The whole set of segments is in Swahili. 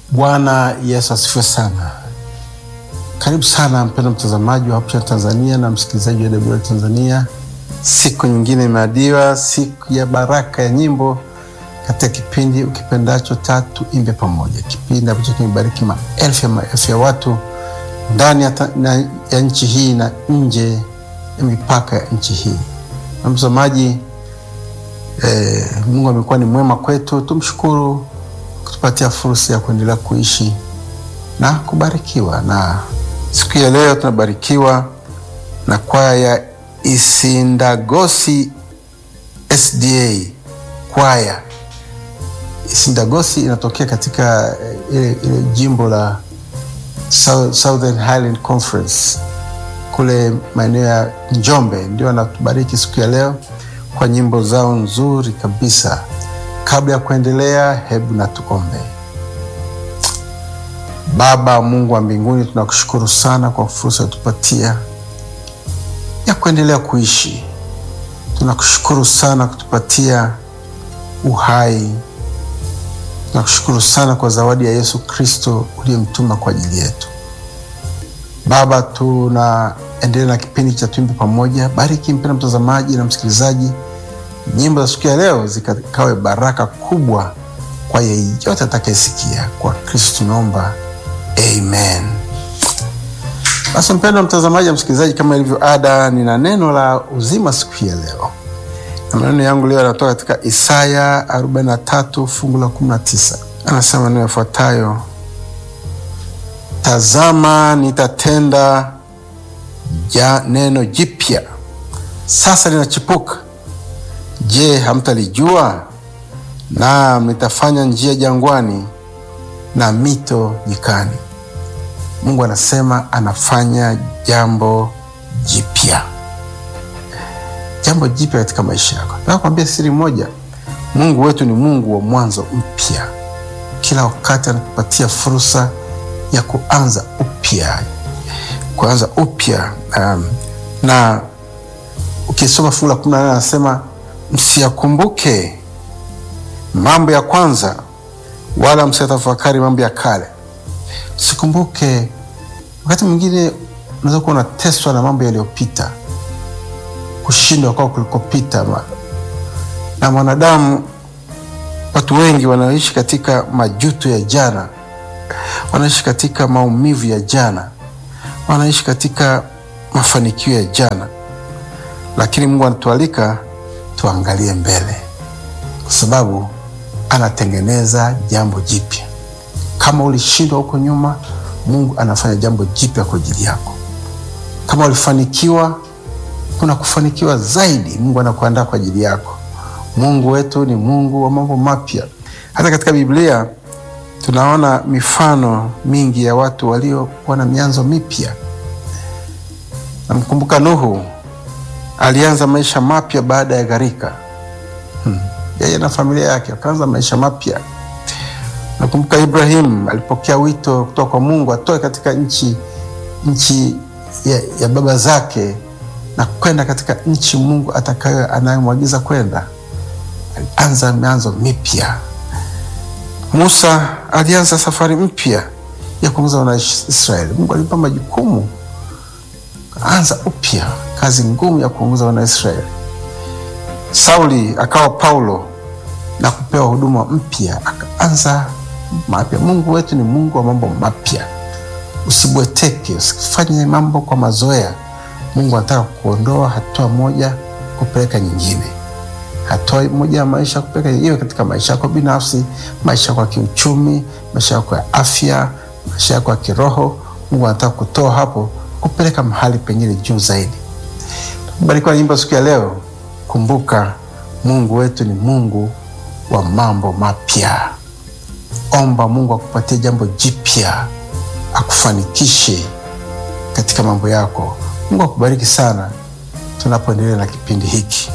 Bwana Yesu asifiwe sana. Karibu sana mpendwa mtazamaji wa Hope Channel Tanzania na msikilizaji wa AWR Tanzania. Siku nyingine imeadiwa, siku ya baraka ya nyimbo katika kipindi ukipendacho Tatu Imbe Pamoja, kipindi ambacho kimebariki maelfu ya maelfu ya watu ndani ya, ta- na- ya nchi hii na nje ya mipaka ya nchi hii. Na mtazamaji, eh, Mungu amekuwa ni mwema kwetu, tumshukuru kutupatia fursa ya kuendelea kuishi na kubarikiwa. Na siku ya leo tunabarikiwa na kwaya ya Isindagosi SDA kwaya. Isindagosi inatokea katika eh, ile, ile jimbo la South- Southern Highland Conference kule maeneo ya Njombe, ndio anatubariki siku ya leo kwa nyimbo zao nzuri kabisa. Kabla ya kuendelea, hebu na tuombe. Baba Mungu wa mbinguni, tunakushukuru sana kwa fursa utupatia ya kuendelea kuishi. Tunakushukuru sana kutupatia uhai. Tunakushukuru sana kwa zawadi ya Yesu Kristo uliyemtuma kwa ajili yetu. Baba, tunaendelea na kipindi cha Tuimbe Pamoja. Bariki mpenda mtazamaji na msikilizaji, nyimbo za siku ya leo zikawe baraka kubwa kwa yeyote atakayesikia. Kwa Kristo tunaomba, amen. Basi mpendwa mtazamaji na msikilizaji, kama ilivyo ada, nina neno la uzima siku ya leo, na maneno yangu leo yanatoka katika Isaya 43 fungu la 19. Anasema maneno yafuatayo: Tazama, nitatenda ja neno jipya, sasa linachipuka. Je, hamtalijua? Naam, nitafanya njia jangwani na mito nyikani. Mungu anasema anafanya jambo jipya, jambo jipya katika maisha yako. Nataka kuambia siri moja, Mungu wetu ni Mungu wa mwanzo mpya. Kila wakati anatupatia fursa ya kuanza upya, kuanza upya. Um, na ukisoma fungu la kumi na nane anasema msiyakumbuke mambo ya kwanza, wala msiyatafakari mambo ya kale. Usikumbuke. Wakati mwingine unaweza kuwa unateswa na mambo yaliyopita, kushindwa kwao kulikopita. Ma- Na mwanadamu, watu wengi wanaishi katika majuto ya jana, wanaishi katika maumivu ya jana, wanaishi katika mafanikio ya jana, lakini Mungu anatualika tuangalie mbele, kwa sababu anatengeneza jambo jipya. Kama ulishindwa huko nyuma, Mungu anafanya jambo jipya kwa ajili yako. Kama ulifanikiwa, kuna kufanikiwa zaidi. Mungu anakuandaa kwa ajili yako. Mungu wetu ni Mungu wa mambo mapya. Hata katika Biblia tunaona mifano mingi ya watu waliokuwa na mianzo mipya. Namkumbuka Nuhu, alianza maisha mapya baada ya gharika. Hmm. Yeye na familia yake wakaanza maisha mapya. Nakumbuka Ibrahim alipokea wito kutoka kwa Mungu atoe katika nchi nchi ya, ya baba zake na kwenda katika nchi Mungu atakayo anayemwagiza kwenda. Alianza mianzo mipya. Musa alianza safari mpya ya kuongoza wana Israeli. Mungu alimpa majukumu, anza upya kazi ngumu ya kuongoza wana Israeli. Sauli akawa Paulo na kupewa huduma mpya, akaanza mapya. Mungu wetu ni Mungu wa mambo mapya. Usibweteke, usifanye mambo kwa mazoea. Mungu anataka kuondoa hatua moja kupeleka nyingine, hatua moja ya maisha kupeleka iwe katika maisha yako binafsi, maisha yako ya kiuchumi, maisha yako ya afya, maisha yako ya kiroho. Mungu anataka kutoa hapo kupeleka mahali pengine juu zaidi. Barikiwa nyimbo siku ya leo. Kumbuka Mungu wetu ni Mungu wa mambo mapya. Omba Mungu akupatie jambo jipya, akufanikishe katika mambo yako. Mungu akubariki sana tunapoendelea na kipindi hiki.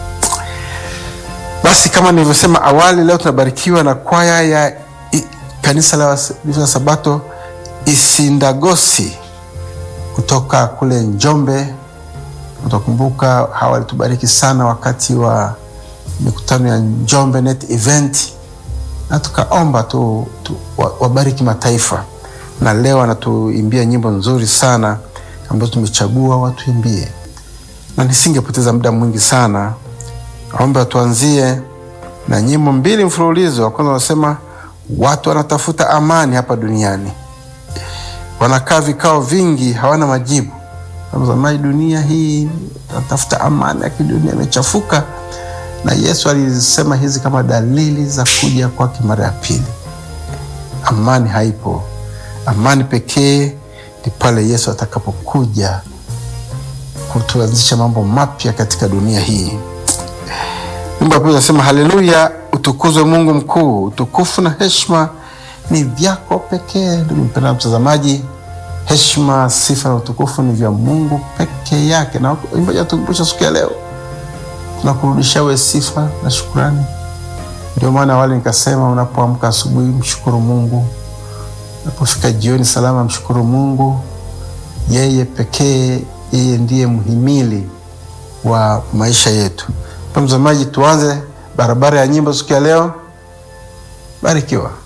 Basi kama nilivyosema awali, leo tunabarikiwa na kwaya ya i, kanisa la Waadventista wa Sabato Isindagosi kutoka kule Njombe. Utakumbuka hawa walitubariki sana wakati wa mikutano ya Njombe Net Event na tukaomba tu, tu wa- wabariki mataifa, na leo anatuimbia nyimbo nzuri sana ambazo tumechagua watuimbie, na nisingepoteza muda mwingi sana, naomba tuanzie na nyimbo mbili mfululizo. Wa kwanza wanasema watu wanatafuta amani hapa duniani, wanakaa vikao vingi, hawana majibu. Tazamai, dunia hii natafuta amani, lakini dunia imechafuka, na Yesu alisema hizi kama dalili za kuja kwake mara ya pili. Amani haipo. Amani pekee ni pale Yesu atakapokuja kutuanzisha mambo mapya katika dunia hii. Nyimbo ya pili inasema haleluya, utukuzwe Mungu mkuu, utukufu na heshima ni vyako pekee. Ndugu mpendwa mtazamaji, heshima, sifa na utukufu ni vya Mungu peke yake, na imbaji atukumbusha siku ya leo, tunakurudisha we sifa na shukurani. Ndio maana awali nikasema, unapoamka asubuhi mshukuru Mungu, unapofika jioni salama mshukuru Mungu. Yeye pekee, yeye ndiye mhimili wa maisha yetu. Mtazamaji, tuanze barabara ya nyimbo siku ya leo. Barikiwa.